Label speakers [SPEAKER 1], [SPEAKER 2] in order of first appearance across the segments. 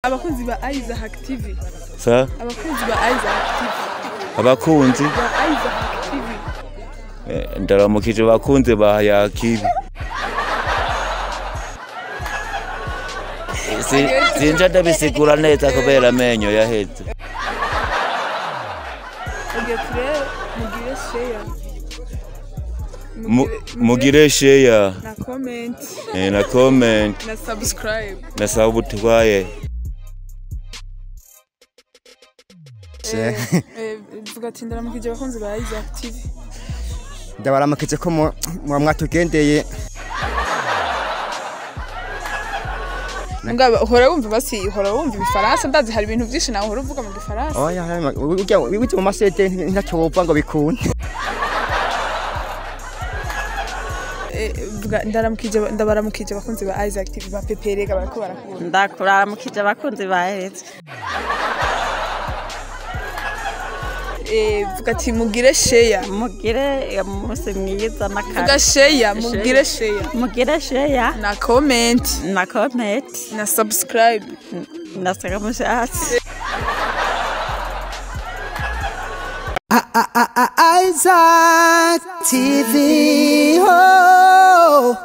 [SPEAKER 1] abakunzi ba Isaac TV
[SPEAKER 2] sa
[SPEAKER 1] abakunzi ba Isaac TV
[SPEAKER 2] abakunzi
[SPEAKER 1] ba Isaac TV
[SPEAKER 2] eh, ndaramukije bakunze ba yakibi Si- sinja ndabisigura neza kubera amenyo yaheze
[SPEAKER 1] oge turebe mugire share
[SPEAKER 2] Mu- mugire share
[SPEAKER 1] na comment
[SPEAKER 2] eh, na comment
[SPEAKER 1] na subscribe
[SPEAKER 2] na sababu twaye
[SPEAKER 1] Eh, eh, vuga ati ndaramukije abakunzi ba Isaac TV
[SPEAKER 3] ndabaramukije ko mu- muba mwatugendeye
[SPEAKER 1] Mugabo uhora wumva basi uhora wumva ibifaransa ndazi hari ibintu byinshi nawe uhora uvuga mu gifaransa
[SPEAKER 3] oya harimo- ujya ujya mu masete ntacyo wumva ngo bikunde
[SPEAKER 1] Eh, vuga ndaramukije ndabaramukije abakunzi ba Isaac TV ba peperega barako barakubona
[SPEAKER 4] ndakuramukije abakunzi baheretse
[SPEAKER 1] Eh, vuga ati mugire share
[SPEAKER 4] mugire umunsi mwiza
[SPEAKER 1] vuga
[SPEAKER 4] n'akazi
[SPEAKER 1] share mugire share
[SPEAKER 4] mugire sheya
[SPEAKER 1] na comment
[SPEAKER 4] na komenti
[SPEAKER 1] na subscribe
[SPEAKER 4] na sagamushatsi
[SPEAKER 5] Isaac TV. Oh.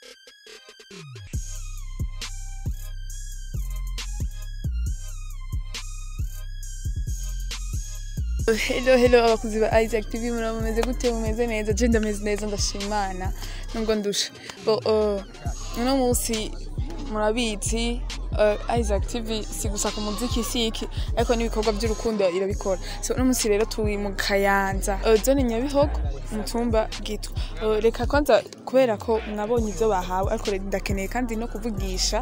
[SPEAKER 1] Hello hello abakuzi ba Isaac TV muraba mumeze gute mumeze neza je ndameze neza ndashimana nubwo ndusha bo uh, uno munsi murabizi uh, Isaac TV si gusa ku muziki siki ariko n'ibikorwa by'urukundo irabikora so uno munsi rero turi mu Kayanza uh, zone Nyabihogo umutumba gitwa uh, reka kwanza kubera ko mwabonye ivyo bahawe ariko rero ndakeneye kandi no kuvugisha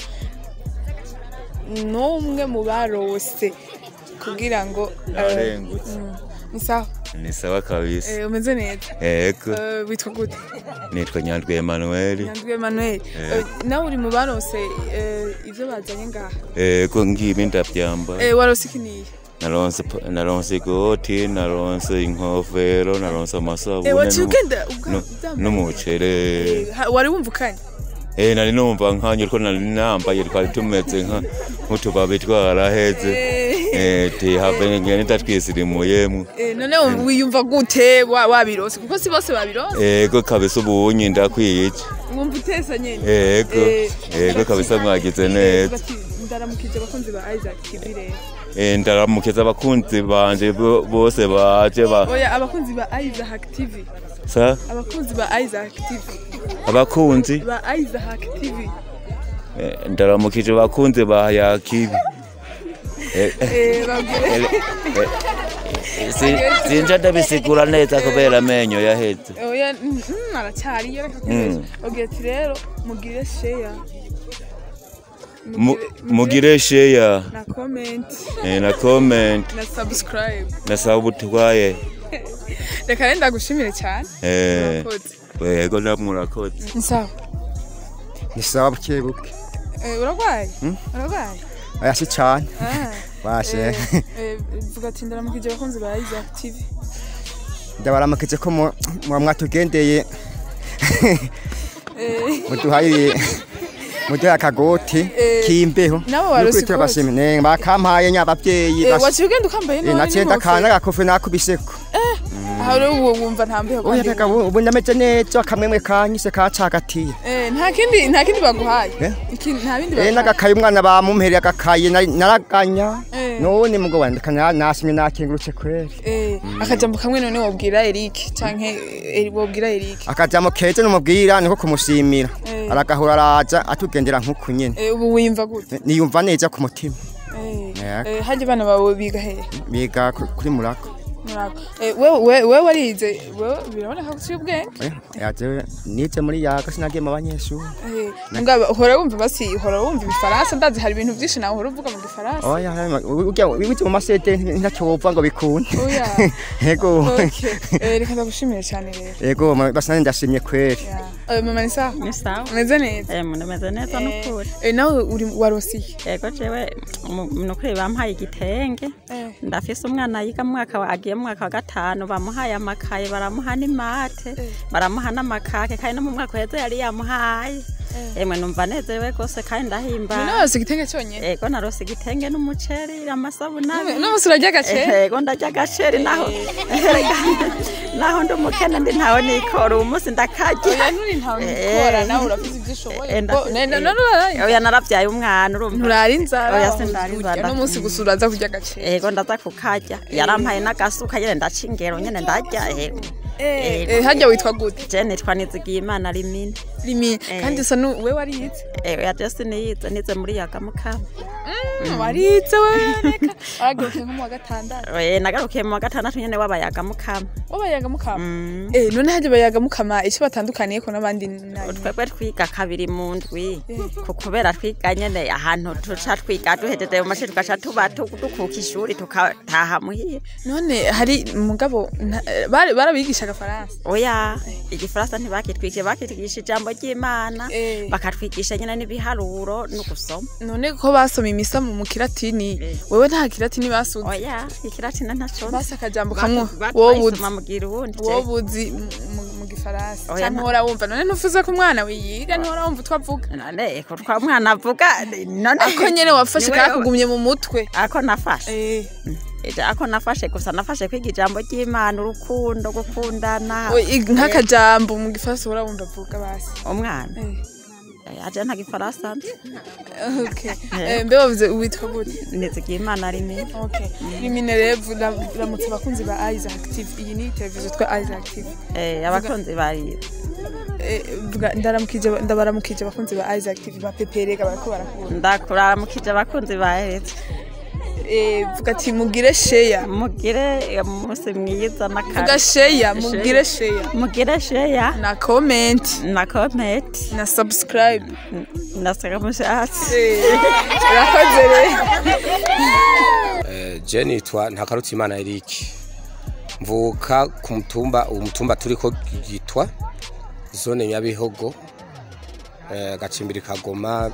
[SPEAKER 1] n'umwe mu barose kugira ngo uh,
[SPEAKER 2] Narengutse.
[SPEAKER 1] mm, ni sawa
[SPEAKER 2] ni sawa kabisa
[SPEAKER 1] Eh, umeze neza
[SPEAKER 2] ego
[SPEAKER 1] Eh, witwa gute
[SPEAKER 2] nitwa nyandwi emanuel
[SPEAKER 1] nyandwi emmanuel Eh, nawe uri mu barose eh, ivyo bazanye ngaha
[SPEAKER 2] ego ngibi ndavyamba
[SPEAKER 1] Eh, warose ikiniye
[SPEAKER 2] naronse pa- naronse igoti naronse inkofero naronse amasabune
[SPEAKER 1] Eh, waciye
[SPEAKER 2] n'umu-
[SPEAKER 1] ugenda ubwa-
[SPEAKER 2] nu-
[SPEAKER 1] uvyambaye?
[SPEAKER 2] n'umucere
[SPEAKER 1] Eh, ha- wari wumva ukanye
[SPEAKER 2] Eh, nari numva nkanye ko nari nambaye twari tumeze nka nk'utubabi twaraheze Eh, ti have ngene ndatwizirimuyemwo
[SPEAKER 1] Eh, none wiyumva gute wa- wabirose kuko si bose babirose
[SPEAKER 2] ego kabisa ubunyi ndakwiye
[SPEAKER 1] wumva utesa nyene
[SPEAKER 2] ego
[SPEAKER 1] Eh,
[SPEAKER 2] ego kabisa mwagize
[SPEAKER 1] eh,
[SPEAKER 2] neza
[SPEAKER 1] bati, ndaramukije abakunzi ba isaac tv rero
[SPEAKER 2] Eh, ndaramukeza abakunzi banje bo- bose baje ba
[SPEAKER 1] oya abakunzi ba isaac tv
[SPEAKER 2] sa
[SPEAKER 1] abakunzi ba isaac tv
[SPEAKER 2] abakunzi
[SPEAKER 1] ba isaac tv
[SPEAKER 2] Eh, ndaramukije abakunzi ba yakibi Eh,
[SPEAKER 1] Eh, babwire
[SPEAKER 2] si- sinja ndabisigura neza kubera amenyo yaheze
[SPEAKER 1] oya mm, mm, aracyariyo reka kubesha ogira ati rero mugire sheya
[SPEAKER 2] Mu- mugire sheya
[SPEAKER 1] na comment
[SPEAKER 2] eh, na comment
[SPEAKER 1] na subscribe
[SPEAKER 2] na sabutwaye
[SPEAKER 1] reka rero ndagushimire cyane
[SPEAKER 2] Eh,
[SPEAKER 1] Urakoze.
[SPEAKER 2] ego namurakoze
[SPEAKER 1] ni sawa
[SPEAKER 3] ni sawa buke buke
[SPEAKER 1] Eh, urarwaye urarwaye
[SPEAKER 3] oya si cane
[SPEAKER 1] Ah,
[SPEAKER 3] bashe
[SPEAKER 1] eh, eh, vuga ati ndaramukije abakunzi ba isaac tv
[SPEAKER 3] ndabaramukije ko mu- muba mwatugendeye
[SPEAKER 1] Eh,
[SPEAKER 3] muduhaye muduhaye akagoti
[SPEAKER 1] Eh,
[SPEAKER 3] k'imbeho
[SPEAKER 1] nabo barose
[SPEAKER 3] Nukuri turabashimira. Ne, bakampaye nyabavyeyi
[SPEAKER 1] eh,
[SPEAKER 3] bas-
[SPEAKER 1] waciye ugenda ukambaye
[SPEAKER 3] Eh,
[SPEAKER 1] nawe
[SPEAKER 3] nacenda
[SPEAKER 1] n'inkofero.
[SPEAKER 3] akana gakofe nakubiseko
[SPEAKER 1] aha rero ubu wumva nta mbeho
[SPEAKER 3] oya
[SPEAKER 1] kandi
[SPEAKER 3] reka ubu ubu ndameze neza akamwemwe kanyise kacagatiye
[SPEAKER 1] Eh, nta kindi nta kindi baguhaye
[SPEAKER 3] Eh?
[SPEAKER 1] Iki- nta bindi
[SPEAKER 3] Eh,
[SPEAKER 1] baguhaye
[SPEAKER 3] n'agakaye umwana bamumpereye agakaye nari- naraganya
[SPEAKER 1] Eh.
[SPEAKER 3] none mugo wandika na- nasimye nakengurutse kweri
[SPEAKER 1] Eh, akajambo kamwe none wobwira Eric canke eh, wobwira Eric
[SPEAKER 3] akajambo keza numubwira niko kumushimira
[SPEAKER 1] Eh.
[SPEAKER 3] aragahura araza atugendera nk'uku nyene
[SPEAKER 1] Eh, ubu wiyumva gute
[SPEAKER 3] niyumva neza ku mutima
[SPEAKER 1] Eh,
[SPEAKER 3] Yego.
[SPEAKER 1] eh, harya abana bawe biga hehe
[SPEAKER 3] biga ku- kuri murako
[SPEAKER 1] murabo Eh, wewe wewe- wewe warize wewe biraboneka ko uciye ubwenge
[SPEAKER 3] Eh, yaje nize muri yaga sinagiye mu banyeshuri
[SPEAKER 1] Eh, mugabo uhora wumva basi uhora wumva ibifaransa ndazi hari ibintu byinshi nawe uhora uvuga mu gifaransa
[SPEAKER 3] oya urya wize mu masete ntacyo wumva ngo bikunde
[SPEAKER 1] Oya.
[SPEAKER 3] yego
[SPEAKER 1] Okay. Eh, reka ndagushimire cyane rero
[SPEAKER 3] yego ma- basi nanjye ndashimye kweri
[SPEAKER 1] Ya. Eh, mama ni sawa
[SPEAKER 4] ni sawa
[SPEAKER 1] umeze neza
[SPEAKER 4] Eh, mumeze neza n'ukuri
[SPEAKER 1] Eh, nawe uri warosiye
[SPEAKER 4] yego jewe mu- nukuri bampaye igitenge
[SPEAKER 1] Eh.
[SPEAKER 4] ndafise umwana yiga mu mwaka wa- agiye mu mwaka wa gatanu bamuhaye amakaye baramuha n'imate baramuha n'amakake kandi no mu mwaka uheze yari yamuhaye emwe numva nezerewe rwose kandi ndahimba
[SPEAKER 1] none warose igitenge cyonyine
[SPEAKER 4] yego narose igitenge n'umuceri amasabuni abiri.
[SPEAKER 1] uno munsi urarya agaceri
[SPEAKER 4] yego ndarya agaceri naho naho ndi umukene ndi ntawe nikora ubu munsi ndakarya
[SPEAKER 1] oya nturi ntawe nikora nawe urafite ibyo ushoboye
[SPEAKER 4] Eh,
[SPEAKER 1] Bo-
[SPEAKER 4] ndafise-
[SPEAKER 1] ne- ne- none uraraye
[SPEAKER 4] oya naravyaye umwana urumva
[SPEAKER 1] nturara inzara
[SPEAKER 4] Oya, sindara inzara,
[SPEAKER 1] no munsi gusa uraza kurya agaceri
[SPEAKER 4] yego ndaza kukarya yarampaye n'agasuka nyene ndaca ingero nyene ndarya yego
[SPEAKER 1] Eh, harya witwa gute
[SPEAKER 4] je nitwa nizigiye imana rimini
[SPEAKER 1] rimi kandi usa nu we warize
[SPEAKER 4] yego ya jesi niyize nize muri yaga mukama
[SPEAKER 1] warize we reka waragiye nko mu wa gatandatu
[SPEAKER 4] Eh, nagarukiye mu wa gatandatu nyene w'abayaga mukama
[SPEAKER 1] wabayaga mukama eh none harya bayaga mukama icyo batandukaniye ko n'abandi nayo
[SPEAKER 4] twebwe twiga kabiri mu ndwi ku kubera twiga nyene ahantu tuca twiga duhejeje mu mashuri tugaca tuba tu- dukuka ishuri tukataha muhira
[SPEAKER 1] none hari mugabo nta- bari- barabigisha agafaransa
[SPEAKER 4] oya igifaransa ntibakitwigishe bakitwigisha ijambo ry'imana
[SPEAKER 1] Eh.
[SPEAKER 4] bakatwigisha nyine n'ibiharuro no gusoma
[SPEAKER 1] none ko basoma imisa mu kiratini wewe nta kiratini basuze
[SPEAKER 4] oya ikiratina ntaco
[SPEAKER 1] basi akajambo kamwe wowe uzi
[SPEAKER 4] wobuzi mugira uwundi
[SPEAKER 1] wowe uzi mu- mu- mu gifaransa
[SPEAKER 4] Oya,
[SPEAKER 1] cyangwa
[SPEAKER 4] nta-
[SPEAKER 1] uhora wumva none ntuvuze ko umwana wiyiga ntuhora wumva utwo avuga
[SPEAKER 4] none ko twa mwana avuga none
[SPEAKER 1] ako nyene wafashe
[SPEAKER 4] Niwe-
[SPEAKER 1] kakugumye mu mutwe
[SPEAKER 4] ako nafashe
[SPEAKER 1] Eh,
[SPEAKER 4] Ija- ako nafashe gusa nafashe kwiga ijambo ry'imana urukundo gukundana
[SPEAKER 1] we, i- nk'akajambo mu gifaransa uhora wumva avuga basi
[SPEAKER 4] umwana
[SPEAKER 1] Eh,
[SPEAKER 4] aje nta gifaransa nzi
[SPEAKER 1] okay Eh, mbe wavuze witwa gute
[SPEAKER 4] nizigiye imana rimwe
[SPEAKER 1] okay rimine rero ramutse abakunzi ba Isaac TV iyi ni televiziyo twa Isaac TV
[SPEAKER 4] Eh, abakunzi bari
[SPEAKER 1] Eh, vuga ndaramukije ndabaramukije abakunzi ba Isaac TV ba peperega barako barakubona
[SPEAKER 4] ndakuramukije abakunzi baheretse
[SPEAKER 1] Eh, vuga ati mugire share
[SPEAKER 4] mugire umunsi mwiza
[SPEAKER 1] vuga
[SPEAKER 4] n'akari
[SPEAKER 1] share mugire share
[SPEAKER 4] mugire sheya
[SPEAKER 1] na comment
[SPEAKER 4] na komenti
[SPEAKER 1] na subscribe
[SPEAKER 4] na sagamushatsi
[SPEAKER 1] Eh, urakoze rero
[SPEAKER 6] je nitwa ntakarutimana Eric mvuka ku mutumba uwo mutumba turiko yitwa zone nyabihogo eh, gacimbiri kagoma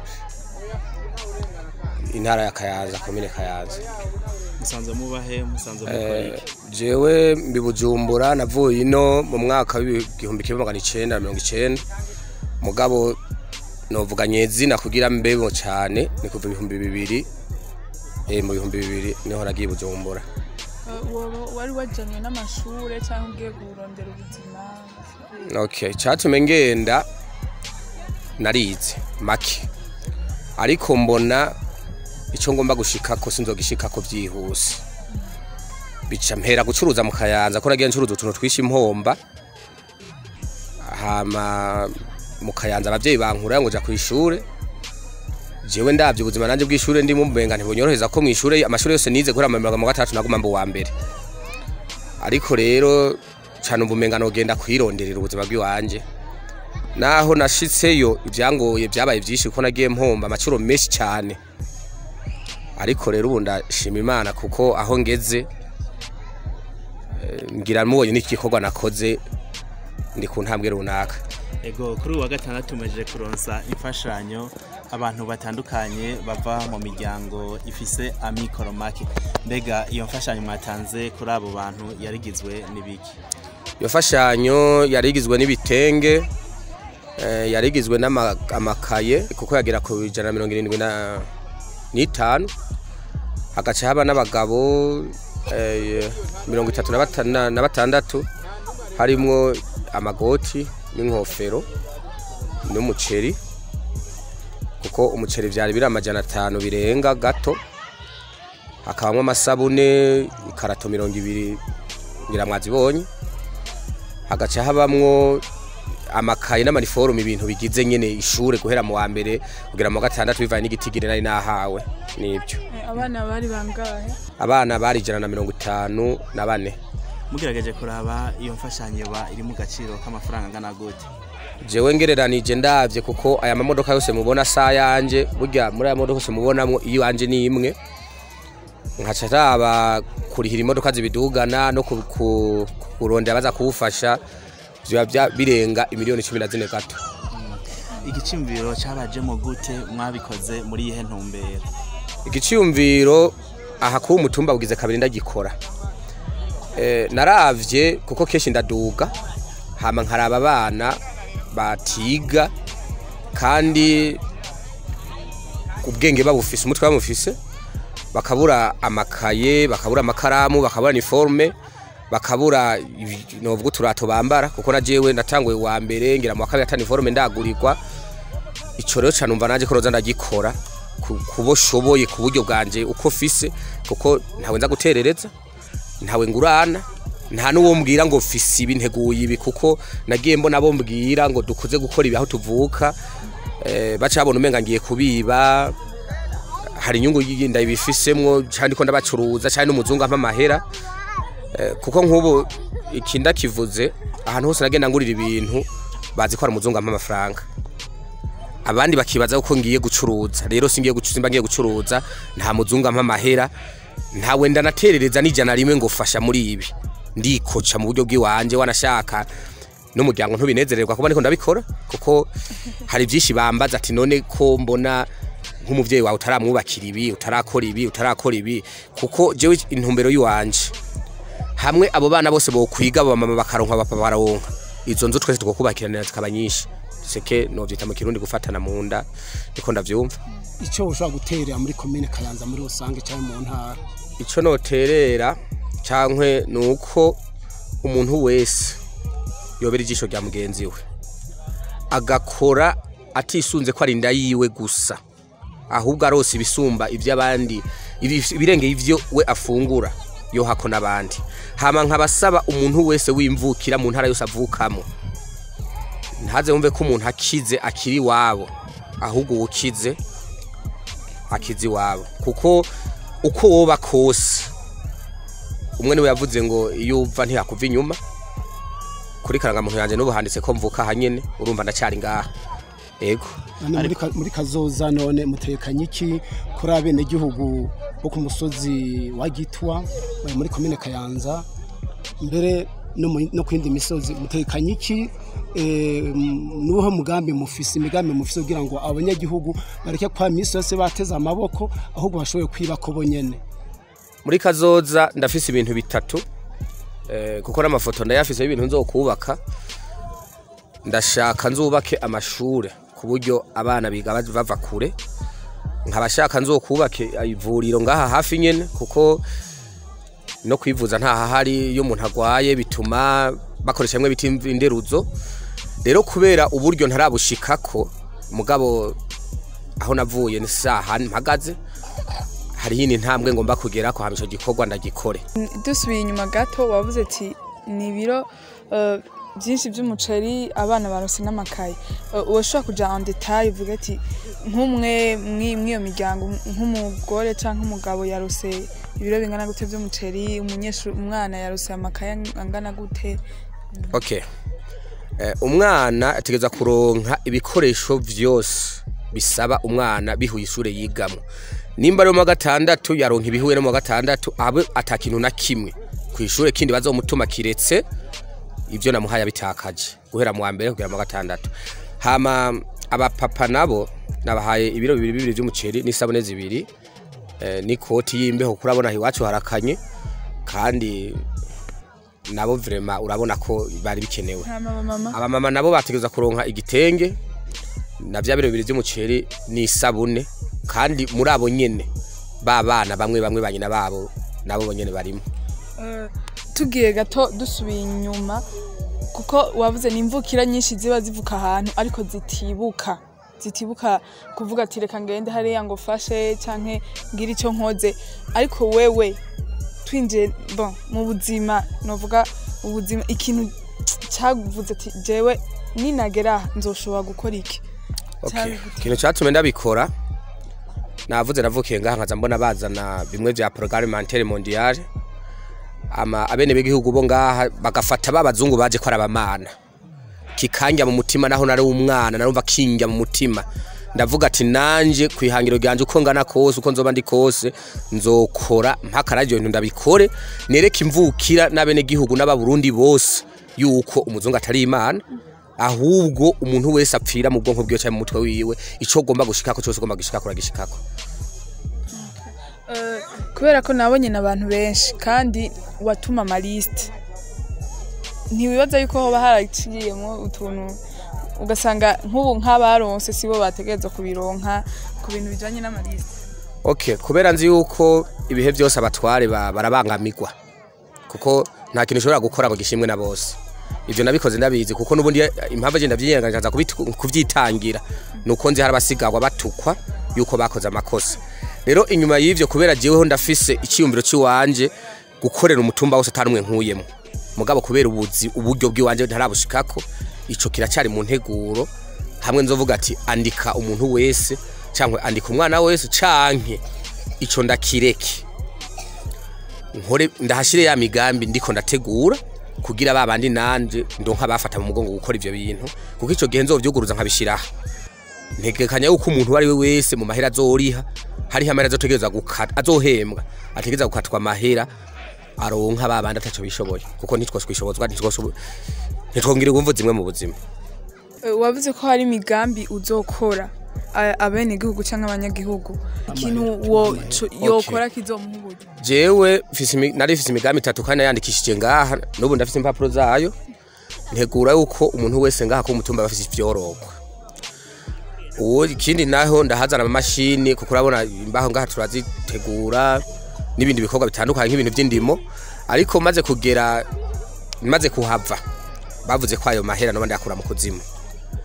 [SPEAKER 6] intara ya kayanza komine kayanza
[SPEAKER 7] musanze mubahe musanze mukora
[SPEAKER 6] Eh,
[SPEAKER 7] iki
[SPEAKER 6] jewe mbi bujumbura navuye ino mu mwaka w'igihumbi kimwe magana icenda na mirongo icenda mugabo novuga nyezina kugira mbebo cane ni kuva ibihumbi bibiri eh, mu bihumbi bibiri niho nagiye bujumbura
[SPEAKER 1] Woba wari wajanywe n'amashure cyangwa ugiye kurondera ubuzima
[SPEAKER 6] okay cyatumye ngenda narize make ariko mbona icyo ngomba gushikako sinzogishikako byihuse bica mpera gucuruza mu kayanza ko nagiye ncuruza utuntu twishe impomba hama mu kayanza abavyeyi bankura ngo ja ku ishure jewe ndavye ubuzima nanje bw'ishure ndimo mbenga ntibonyoroheza ko mu ishure amashuri yose nize guhera mu mirongo gatatu naguma mbu wa mbere ariko rero cyane ubumenga nogenda kwironderera ubuzima bw'iwanje naho nashitseyo ibyangoye byabaye byinshi kuko nagiye mpomba amacuro menshi cyane ariko rero ubu ndashima imana kuko aho ngeze eh, ngira mubonye n'igikorwa nakoze ndi ku ntambwe runaka
[SPEAKER 7] ego kuri uyu wa gatandatu mumeje kuronsa imfashanyo abantu batandukanye bava mu miryango ifise amikoro make mbega iyo mfashanyo mwatanze kuri abo bantu yarigizwe n'ibiki
[SPEAKER 6] iyo mfashanyo yari igizwe n'ibitenge eh, yari igizwe n'amakaye kuko yagera ku ijana na mirongo irindwi na- n'itanu hagaca haba n'abagabo eh, mirongo itatu na bata- na na batandatu harimwo amagoti n'inkofero n'umuceri kuko umuceri vyari biri amajana atanu birenga gato hakabamwo amasabune ikarato mirongo ibiri ngira mwazibonye hagaca habamwo amakaye n'amaniforume ibintu bigize nyene ishure guhera mu wa mbere kugera mu wa gatandatu bivanye n'igitigiri nari nahawe nibyo
[SPEAKER 1] Eh, abana bari bangahe
[SPEAKER 6] abana bari ijana na mirongo itanu na bane
[SPEAKER 7] mugerageje kuraba iyo mfashanyo ba iri mu gaciro k'amafaranga angana gute
[SPEAKER 6] jewe ngereranije ndavye kuko aya mamodoka yose mubona sa yanje burya muri aya modoka yose mubonamwo iyo yanje ni imwe nkaca raba kurihira imodoka zibidugana no ku- ku- kurondera baza kuwufasha biba bya- birenga imiliyoni cumi na zine gato
[SPEAKER 7] igicimviro cabajemo gute mwabikoze muri iyihe ntumbero
[SPEAKER 6] igiciyumviro aha kuba umutumba ugize kabiri ndagikora Eh, naravye kuko kenshi ndaduga hama nkaraba abana batiga kandi ubwenge babufise umutwe bamufise bakabura amakaye bakabura amakaramu bakabura niforme bakabura ibi- novuga uturato bambara kuko na jewe natanguye wa mbere ngira mu wa kabiri ata niforme ndagurirwa ico rero cane umva nanje ko roza ndagikora ku- kubo shoboye ku buryo bwanje uko fise kuko ntawe nza guterereza ntawe ngurana nta n'uwo mbwira ngo fise ibi nteguye ibi kuko nagiye mbona abo mbwira ngo dukoze gukora ibi aho tuvuka eh, baca babona umenga ngiye kubiba hari inyungu yindi ndabifisemwo cyane ko ndabacuruza cyane n'umuzungu ampa amahera Eh, kuko nk'ubu ikinda kivuze ahantu hose nagenda ngurira ibintu bazi ko hari umuzungu ampa amafaranga abandi bakibaza ko ngiye gucuruza rero singiye gucuruza simba ngiye gucuruza nta muzungu ampa amahera ntawe ndanaterereza n'ijana rimwe ngo fasha muri ibi ndikoca mu buryo bw'iwanje wanashaka n'umuryango ntubinezererwa kuba niko ndabikora kuko hari byinshi bambaza ati none ko mbona nk'umuvyeyi wawe utaramwubakira ibi utarakora ibi utarakora ibi kuko jewe intumbero yiwanje hamwe abo bana bose bokwiga bamama bakaronka bapa baronka izo nzu twese twokubakiranira zikaba nyinshi seke novyita mu kirundi gufatana mu nda niko ndavyumva
[SPEAKER 8] icyo ushobora guterera muri komine kayanza muri rusange cyangwa mu ntara
[SPEAKER 6] ico noterera cankwe nuko umuntu wese yobera ijisho rya mugenzi we agakora atisunze ko ari inda yiwe gusa ahubwo arose ibisumba iby'abandi ibi- ibirengeye ivyo we afungura yohako n'abandi hama nkabasaba umuntu wese wimvukira mu ntara yose avukamo ntaze wumve ko umuntu akize akiri iwabo ahubwo uwukize akize iwabo kuko uko woba kose umwe niwe yavuze ngo iyo uva ntiyakuva inyuma kuri karangamuntu yanjye n'ubu handitse ko mvuka hanyene urumva ndacyari ngaha yego
[SPEAKER 8] none muri ka- muri kazoza none mutekanye iki kuri abenegihugu bo ku musozi wa gitwa bari muri komine kayanza mbere no mu- no ku yindi misozi mutekanye iki Eh, m- nuho mugambi mufise imigambi mufise kugira ngo abanyagihugu bareke kwa misi yose bateze amaboko ahubwo bashoboye kwiba ko bonyene
[SPEAKER 6] muri kazoza ndafise ibintu bitatu eh, kuko n'amafoto ndayafise y'ibintu nzokubaka ndashaka nzubake amashure ku buryo abana biga baz- bava kure nkabashaka nzokubake ivuriro ngaha hafi nyene kuko no kwivuza nta hahari iyo umuntu agwaye bituma bakoresha bimwe bita inderuzo rero kubera uburyo ntarabushikako mugabo aho navuye ni saha mpagaze hariho indi ntambwe ngomba kugera ko hamisha gikorwa ndagikore
[SPEAKER 1] dusubiye inyuma gato wavuze ati ni ibiro eh, byinshi by'umuceri abana barose n'amakaye Eh, urashobora kuja en detail uvuga ati nk'umwe mwi- mw'iyo miryango nk'umugore cyangwa umugabo yarose ibiro bingana gute by'umuceri umunyeshuri umwana yarose amakaye angana gute
[SPEAKER 6] okay eh, umwana ategereza kuronka ibikoresho vyose bisaba umwana bihuye ishure yigamo nimba ari mu wa gatandatu yaronka ibihuye no mu wa gatandatu abe atakintu na kimwe ku ishure kindi bazomutuma kiretse ibyo namuhaye abitakaje guhera mu wa mbere kugera mu wa gatandatu hama abapapa nabo nabahaye ibiro bibiri bibiri by'umuceri n'isabune zibiri eh, n'ikoti y'imbeho kuko urabona aha iwacu harakanye kandi nabo vrema urabona ko bari bikenewe
[SPEAKER 1] hama mama
[SPEAKER 6] abamama nabo bategereza kuronka igitenge na bya biro bibiri by'umuceri n'isabune kandi muri abo nyene ba bana bamwe bamwe ba nyina babo nabo bonyene barimo
[SPEAKER 1] Eh, tugiye gato dusubiye inyuma kuko wavuze ni imvukira nyinshi ziba zivuka ahantu ariko zitibuka zitibuka kuvuga ati reka ngende hariya ngo fashe canke ngire icyo nkoze ariko wewe twinjiye bon mu buzima novuga ubuzima ikintu cyavuze ati jewe ninagera aha nzoshobora gukora iki
[SPEAKER 6] okay.
[SPEAKER 1] Cyabigute.
[SPEAKER 6] ikintu cyatumye ndabikora navuze navukiye ngaha nkaza mbona bazana bimwe vya programme alimentaire mondiale ama abene b'igihugu bo ngaha bagafata babazungu baje ko arabamana kikanja mu mutima naho nari umwana narumva kinja mu mutima ndavuga ati nanje kwihangiro ryanje uko ngana kose uko nzoba ndi kose nzokora mpaka radio bintu ndabikore nereke imvukira n'abene gihugu n'abarundi bose yuko umuzungu atari imana ahubwo umuntu wese apfira mu bwonko bwiwe cyangwa mu mutwe wiwe ico ugomba gushikako cyose ugomba gushikako uragishikako
[SPEAKER 1] Eh, kubera ko nabonye n'abantu benshi kandi watuma amalisite ntiwibaza yuko hoba haraciyemo utuntu ugasanga nk'ubu nk'abaronse sibo bategereza kubironka ku bintu bijanye n'amalisite
[SPEAKER 6] okay kubera nzi yuko ibihe byose abatware ba- barabangamirwa kuko nta kintu ushobora gukora ngo gishimwe na bose ivyo nabikoze ndabizi kuko nubundi impamvu agenda vyiyenganjaza kuvyitangira nuko nzi hari abasigarwa batukwa yuko bakoze amakosa rero inyuma y'ivyo kubera jeweho ndafise iciyumviro ciwanje gukorera umutumba wose atanumwe nkuyemo mugabo kubera ubuzi uburyo bw'iwanje ntarabushikako ico kiracari mu nteguro hamwe nzovuga ati andika umuntu wese cyangwa andika umwana wese canke ico ndakireke nkore ndahashire ya migambi ndiko ndategura kugira babandi nanje ndonka bafata mu mugongo gukora ivyo bintu kuko ico gihe nzovyuguruza nkabishiraho ntegekanya yuko umuntu uwo ari we wese mu mahera azoriha hariho amahera azotegereza gukata azohembwa ategereza gukatwa amahera aronka babandi ataco bishoboye kuko ntitwoswishobozwa ntitwongera imvu zimwe mu buzima
[SPEAKER 1] Eh, wavuze ko hari imigambi uzokora a- abenegihugu cyangwa abanyagihugu ikintu wo co- yokora kizomuha uburyo
[SPEAKER 6] jewe mfise imi- nari mfise imigambi itatu kandi nayandikishije ngaha n'ubu ndafise impapuro zayo ntegura yuko umuntu wese ngaha ko umutumba aba afise ivyorogwa uwo ikindi naho ndahazana amamashini kuko urabona imbaho ngaha turazitegura n'ibindi bikorwa bitandukanye nk'ibintu by'indimo ariko maze kugera maze kuhava bavuze ko ayo mahera noba ndayakura mu kuzimu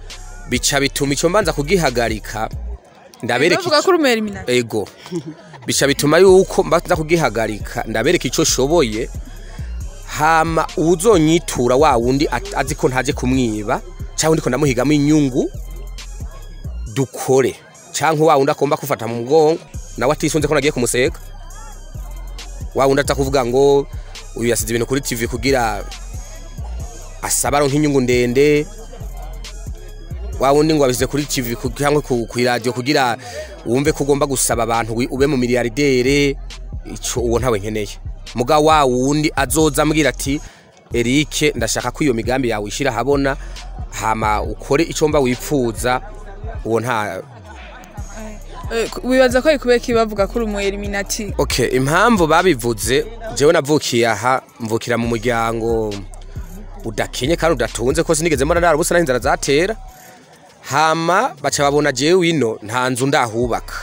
[SPEAKER 6] bica bituma icyo mbanza kugihagarika ndabereka
[SPEAKER 1] bavuga
[SPEAKER 6] ico-
[SPEAKER 1] ko uri umu eliminati
[SPEAKER 6] ego bica bituma yuko mbanza kugihagarika ndabereka icyo shoboye hama uzonyitura wa wundi at- azi ko ntaje kumwiba cyangwa ndiko ndamuhigamo inyungu dukore cyangwa wa wundi akomba kufata mu mugongo nawe atisunze ko nagiye kumuseka wa wundi atakuvuga ngo uyu yasize ibintu kuri TV kugira asaba aronka inyungu ndende wa wundi ngo wabisize kuri TV ku- cyangwa ku ku radio kugira wumve ko ugomba gusaba abantu wi- ube mu miliyardere ico uwo ntawe nkeneye muga wa wundi azoza ambwira ati Eric ndashaka ko iyo migambi yawe ishira habona hama ukore ico mba wipfuza uwo nta
[SPEAKER 1] wibaza ko ari kubera iki bavuga ko uri umu eliminati
[SPEAKER 6] okay impamvu babivuze jewe navukiye aha mvukira mu muryango udakenye kandi udatunze ko sinigeze mbona ndara ubusa n'inzara zatera hama baca babona jewe ino nta nzu ndahubaka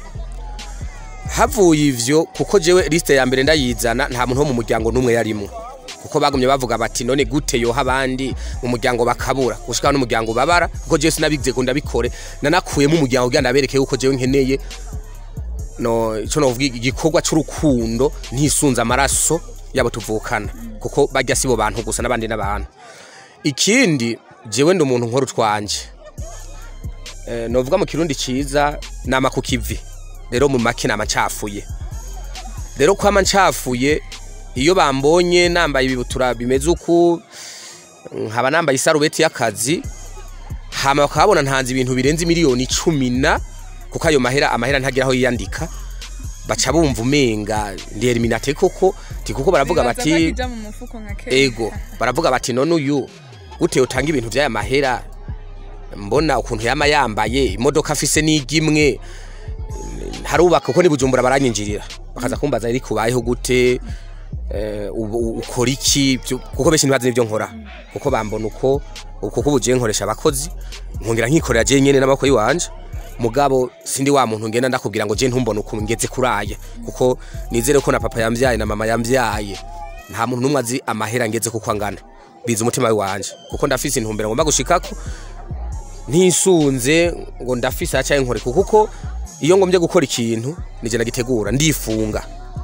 [SPEAKER 6] havuye ivyo kuko jewe liste ya mbere ndayizana nta muntu wo mu muryango n'umwe yarimo kuko bagumye bavuga bati none gute yoha abandi mu muryango bakabura gushika n'umuryango babara kuko jewe sinabigize ngo ndabikore nanakuyemo umuryango kugira ndabereke yuko jewe nkeneye no ico novuga igikorwa c'urukundo ntisunza amaraso yabo tuvukana kuko bajya sibo bantu gusa n'abandi n'abantu ikindi jewe ndi umuntu nkora utwanje eh, novuga mu kirundi ciza nama ku kivi rero mu make nama ncafuye rero kwama ncafuye iyo bambonye nambaye ibibutura bimeze uku nkaba nambaye isarubeti y'akazi hama bakabona ntanze ibintu birenze miliyoni icumi na kuko ayo mahera amahera ntagira aho yiyandika baca bumva umenga ndi eliminate koko ti kuko baravuga bati
[SPEAKER 1] ija mu mufuko nka kera
[SPEAKER 6] ego baravuga bati none uyu gute utanga ibintu by'aya mahera mbona ukuntu yama yambaye imodoka afise n'igimwe harubaka uko ni bujumbura baranyinjirira bakaza kumbaza iri kubayeho gute eh, ubu- ukora iki byo- kuko benshi ntibazi n'ibyo nkora kuko bambona uko kuko ubu jewe nkoresha abakozi nkongera nkikorera jewe nyene n'amaboko yiwanje mugabo sindi wa muntu ngenda ndakubwira ngo je ntumbone ukuntu ngeze kuraya kuko nizere ko na papa yambyaye na mama yambyaye nta muntu n'umwe azi amahera ngeze kuko angana biza umutima wanje kuko ndafise intumbero ngomba gushikako ntisunze ngo ndafise acaye nkore kuko iyo ngombye gukora ikintu nije nagitegura ndifunga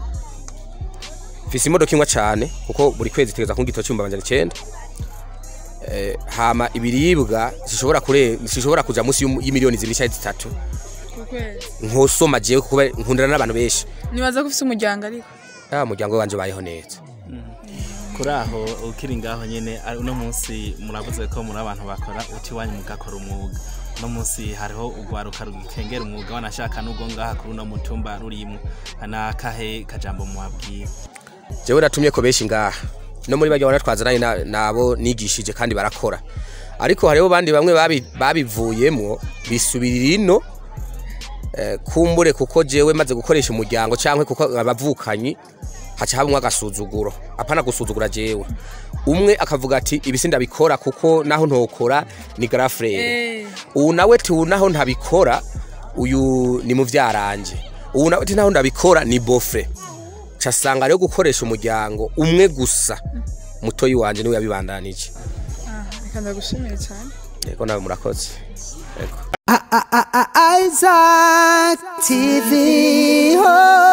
[SPEAKER 6] mfise imodoka imwe cyane kuko buri kwezi tegeza kungito cyumba banjana icenda eh, hama ibiribwa zishobora kure zishobora kuja munsi y'um- y'imiliyoni zibiri cyangwa zitatu
[SPEAKER 1] ku kwezi
[SPEAKER 6] nkosoma jewe kuko nkundana n'abantu benshi
[SPEAKER 1] nibaza ko ufise umuryango ariko
[SPEAKER 6] ah umuryango wanje bayeho neza
[SPEAKER 7] kuri aho ukiri ngaho nyine ari- uno munsi muravuze ko muri abantu bakora uti wanyu mugakora umwuga uno munsi hariho urwaruka rukengera umwuga wanashaka n'ubwo ngaha kuri uno mutumba rurimo nakahe kajambo muwabwira
[SPEAKER 6] jewe natumye ko benshi ngaha no muri bajya banatwazananye na- nabo nigishije kandi barakora ariko hariho bandi bamwe babi- babivuyemwo bisubirira ino eh, kumbure kuko jewe maze gukoresha umuryango cyangwa kuko abavukanyi haca habamwe agasuzuguro apana gusuzugura jewe umwe akavuga ati ibisi ndabikora kuko naho ntokora ni garafrere ubu nawe ti ubu naho ntabikora uyu ni muvyaranje ubu nawe ti naho ndabikora ni bofre casanga rero gukoresha umuryango umwe gusa mutoyi wanje niwe yabibandanije
[SPEAKER 1] reka ndagushimiye cyane
[SPEAKER 6] yego nawe murakoze yego
[SPEAKER 5] Isaac TV. Oh.